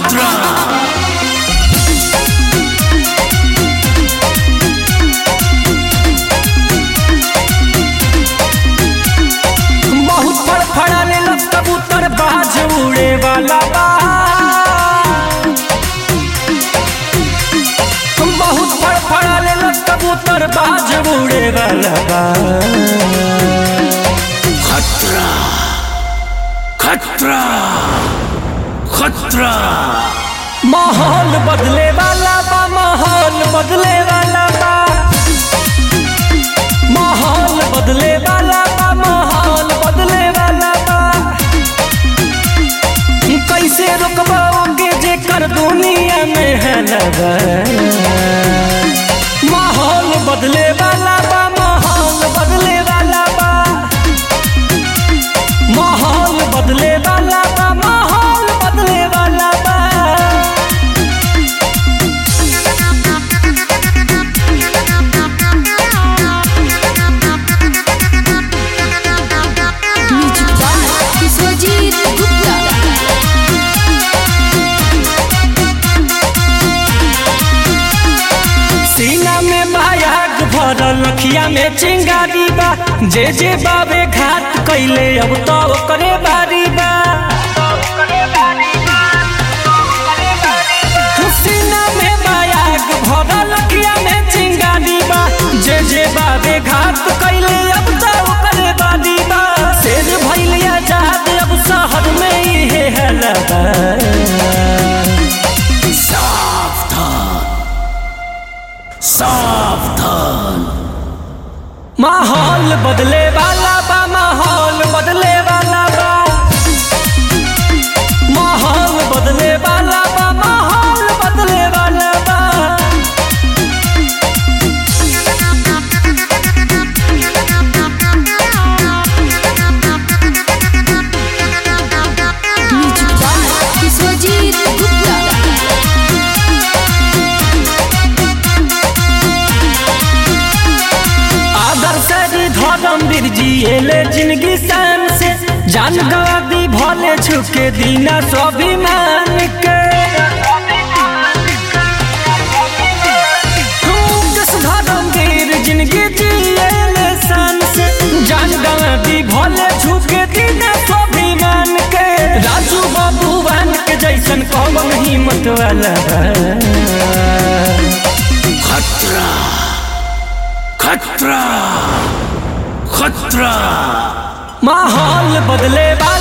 खतरा बहुत फड़फड़ाने लग कबूतर बाज उड़े वाला बा बहुत फड़फड़ाने लग कबूतर बाज उड़े वाला बा खतरा खतरा खतरा माहौल बदले वाला बा माहौल बदले वाला बा माहौल बदले वाला बा माहौल बदले वाला बा कैसे रोकबाओगे जे कर दुनिया में है लगा माहौल बदले वाला बा माहौल बदले वाला बा माहौल बदले वाला बा माहौल बदले वाला बा म्यूजिक बाय विश्वजीत गुप्ता सीना में बायाग भरल अखिया में चिंगारी बा जे जे बाबे घाट कैले अब तो करे बारी बा सीना में बायाग भरल अखिया में चिंगारी बा जे जे बाबे घाट कैले अब तो करे बारी बा शेर भइल आजाद अब शहर में इहे हलबा सावधान सावधान माहौल बदले वाला बा माहौल बदले वाला बा माहौल बदले वाला बा माहौल बदले वाला बा म्यूजिक बाय विश्वजीत गुप्ता आदर्श धर्म वीर जी एले जिंदगी शान से जान गवा दी भले छुके दीना स्वाभिमान के दस धर्म वीर जिंदगी जिएले शान से जान गवा दी भले छुके दीना स्वाभिमान के राजू बाबूवान के जैसन कौन हिम्मत वाला बा। खतरा खतरा खतरा माहौल बदले वाला